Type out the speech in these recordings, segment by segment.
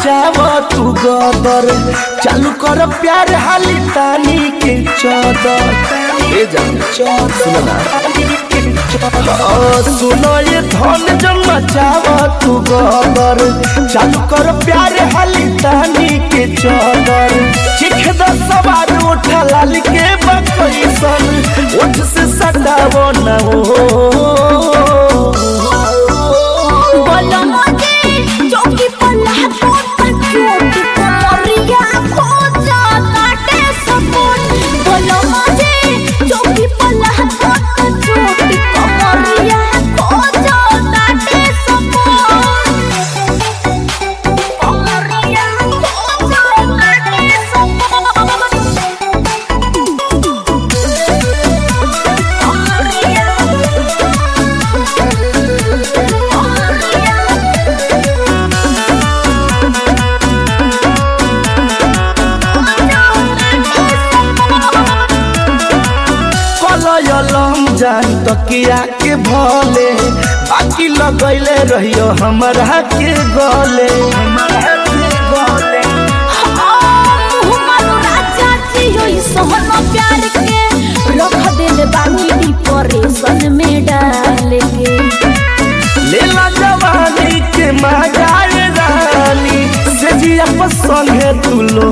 मचाव तू गदर चालू कर प्यार हाली तानी के चौदर ए जान सुनो ना ओ, सुनो ये धन जब मचाव तू गदर चालू कर प्यार हाली तानी के चौदर चिख द सवार उठा लाल के बकैसन उठ से सटावो ना हो बोलो मुझे चौकी पर लहको चोट कोमरिया खोजा काटे सपोर्ट बोलो मुझे चौकी पर लहको चोट कोमरिया खोजा काटे सपोर्ट कोमरिया खोजा काटे कलयलम जान तकिया के भले बाकी लगैले रहियो हमरा के गले हमरा के गले डिप्रेशन में डाल के लेला जवानी के मजाए रानी से जिया पसंद है तू लो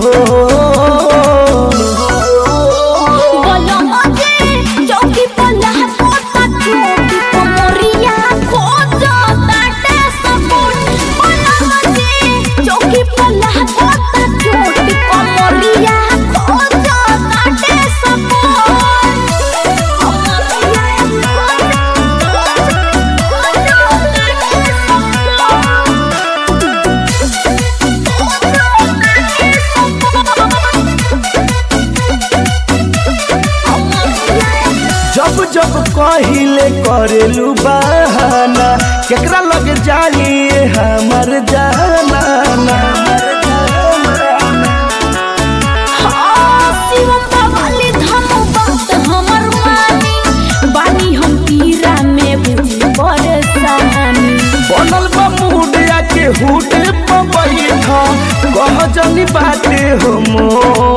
बोलो मुझे चौकी पर लहकोता चोटी कोमरिया खोजो ताटे सपोर्ट बोलो मुझे चौकी पर लहकोता चोटी कोमरिया खोजो ताटे सपोर्ट कोमरिया खोजो ताटे जब जब कहिले करेलू बहाना केकरा लग जाइए हमर जाना शिवम बाबाले धम बात हमर मानी बानी हम पीरा में बुझी परेशानी बनल बा मुडिया के हुट पे बैठ कह जनी बाटे हो मोर